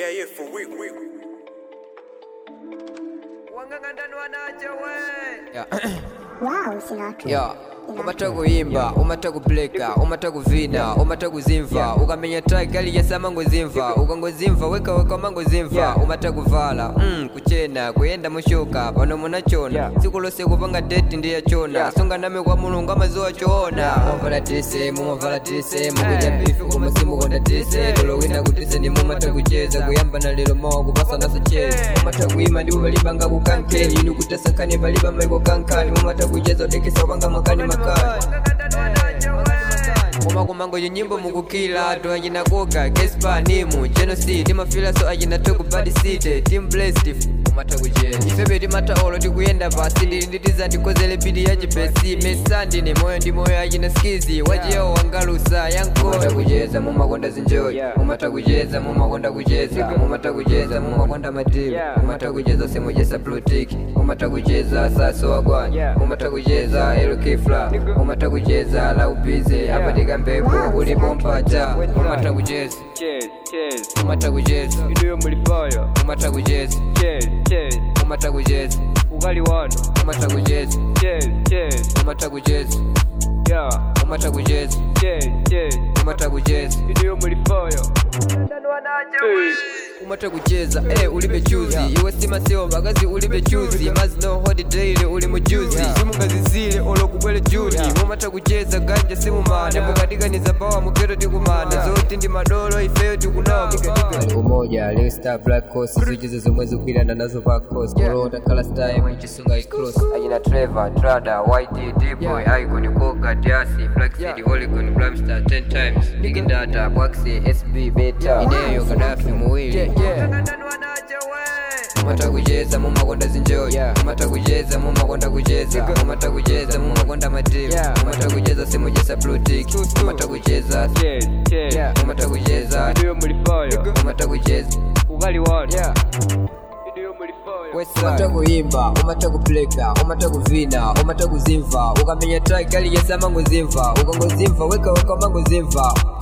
Yeah, yeah, for real, real. Yeah. Wow, Sinatra. Yeah. umata kuyimba umata kupleka umata kuvina umata kuzimva ukamenya track ali yasama ngozimva ukangozimva weka weka mangozimva umata kuvala mm, kuchena kuyenda mushoka pano munachona tsiku lose kupanga date ndiyachona sunga name kwa mulungu amazuwa choona mumavala tise mumavala tise mukudya bifi koma simukonda tise lolowina kutise ndi mumata kucheza kuyamba na lero mawa kupasana socheza mumata kuyima ndi uvalibanga kukankeni inu kutasankhani paliba maiko kankani mumata kucheza udekesa upanga makani makani koma kumango nyimbo mukukila to achina koga gespa nimu genocide timafila so achina toku bad city team blessed umata kucheza ifebe timata olo tikuyenda pasi ndili nditiza ndikozele pidi ya chipesi mesandi ni moyo ndi moyo achina skizi wachiyawo wangalusa yankola kucheza mumakonda zinjoyi mumata kucheza mumakonda kucheza mumata kucheza mumakonda matimu mumata kucheza semujesa plutiki mumata kucheza saso wagwanya mumata kucheza elokifla mumata kucheza laupize apatika mpepo ulipo mpacha mumata kucheza Cheers, cheers. mumata kucheza Iduyo mulifaya. mumata kucheza Cheers, cheers. mumata kucheza Ugali wano. mumata kucheza Cheers, cheers. mumata kucheza Yeah. mumata kucheza Cheers, cheers. mumata kucheza Iduyo mulifaya. Hey. umata kucheza eh ulibe chuzi iwe simaseo bakazi ulibe chuzi mazino holiday uli mujuzi simungazizile olokubwele juni mumata kucheza ganja simumana mukadikaniza pawa muketo tikumana zoti ndi madolo ifeyo tikunawa umoja leo star black coast zuchize zomwe zikwirana nazo pa coast kulota kala style muchisunga icross ajina trevor trada yd dboy icon koga diasi black city holygon blamstar 10 times big data bwaxi sb beta ineyo kadafi muwili mumata kucheza mumakonda zinjoyi mumata kucheza mumakonda kucheza mumata kucheza mumakonda matimu mumata kucheza simujesa blutiki mumata kucheza Cheers, cheers. mumata kucheza Iduyo mulifaya. mumata kucheza Ugali wano. Iduyo mulifaya. umata kuyimba umata kupleka umata kuvina umata kuzimva ukamenya track ali yasama ngozimva ukangozimva weka weka mangozimva